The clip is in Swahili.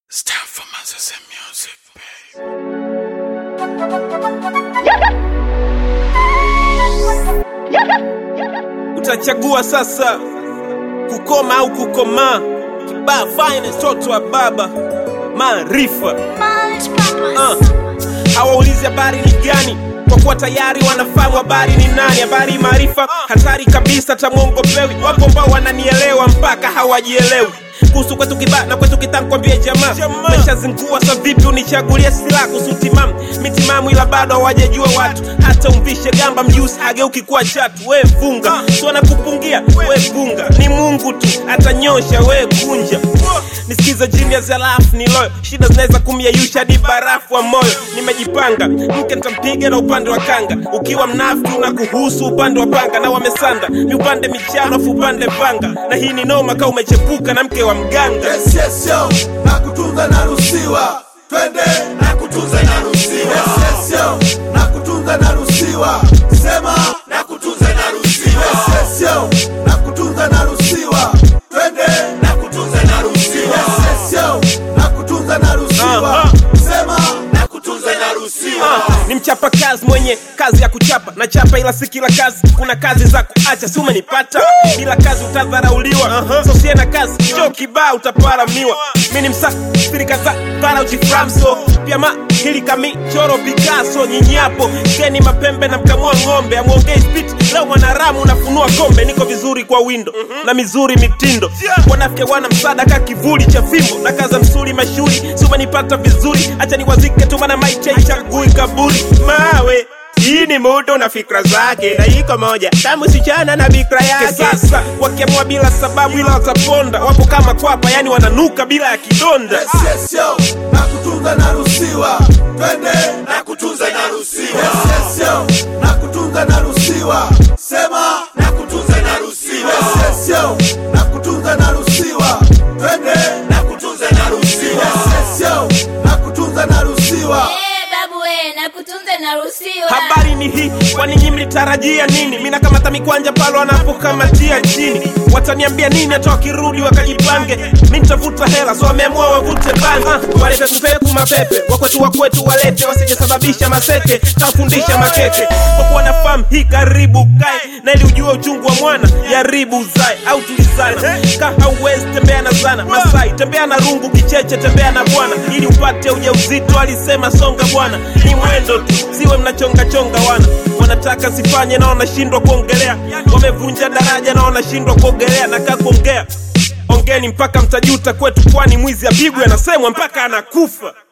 It's time for Moses and music, babe. utachagua sasa kukoma au kukomaa kibaa fine mtoto wa baba maarifa uh. hawaulizi habari ni gani kwa kuwa tayari wanafahamu habari ni nani habari maarifa hatari kabisa hata mwongo pewi wapo ambao wananielewa mpaka hawajielewi kuhusu kwetu kibaa na kwetu kitankwambie jamaa meshazingua sa vipi unichagulie silaha kuhusu timamu mitimamu ila bado hawajajua watu hata umvishe gamba mjusi hageuki kuwa chatu we funga si wanakupungia we funga ni mungu tu atanyosha we kunja nisikize genius alafu ni loyo shida zinaweza kumyeyusha hadi barafu wa moyo nimejipanga mke nitampiga na upande wa kanga ukiwa mnafiki na kuhusu upande wa panga na wamesanda ni upande michano afu upande panga na hii ni noma kaa umechepuka na mke wa mganga Yes, yes, yo, na kutunza naruhusiwa twende na kutunza naruhusiwa yes, yes, yo, na kutunza naruhusiwa sema na kutunza naruhusiwa yes, yes, yo, na kutunza naruhusiwa twende na kutunza naruhusiwa yes, yes, yo, na kutunza naruhusiwa Aha. sema na kutunza naruhusiwa Ah, ni mchapa kazi mwenye kazi ya kuchapa na chapa ila si kila kazi kuna kazi za kuacha si umenipata bila kazi utadharauliwa so sie na kazi cho kibaa utaparamiwa mi ni msafiri kadhaa para ujiframso pia ma hili kami choro picasso nyinyapo geni mapembe na mkamua ng'ombe amwongei spit leo mwanaramu unafunua kombe niko vizuri kwa windo na mizuri mitindo wanafike wana msaada ka kivuli cha fimbo na kaza msuli mashuhuri si umenipata vizuri acha niwazike tu mana maiche chagui kaburi mawe hii ni muda na fikra zake na iko moja tamu sichana na bikra yake sasa wakiamua bila sababu ila wataponda wapo kama kwapa yani wananuka bila ya kidonda Yes, yes, yo, na kutunza naruhusiwa twende na kutunza naruhusiwa yes, yes, yo, na kutunza naruhusiwa sema na kutunza naruhusiwa yes, yes, yo, na kutunza naruhusiwa twende na kutunza naruhusiwa yes, yes, yo, na kutunza naruhusiwa Eh, babu we na kutunza naruhusiwa habari ni hii kwani nyi mlitarajia nini mi nakamata mikwanja pale wanapokamatia chini wataniambia nini hata wakirudi wakajipange mi nitavuta hela so wameamua wavute bangi uh, walete kupeku mapepe wakwetu wakwetu walete wasijasababisha maseke tafundisha makeke kwa kuwa nafahamu hii karibu kae na ili ujue uchungu wa mwana jaribu uzae au tulizana ka hauwezi tembea na zana masai tembea na rungu kicheche tembea na bwana ili upate ujauzito alisema songa bwana ni mwendo tu siwe mnachongachonga wana wanataka sifanye na wanashindwa kuongelea wamevunja daraja na wanashindwa kuogelea na kaa kuongea ongeni mpaka mtajuta kwetu kwani mwizi apigwe anasemwa mpaka anakufa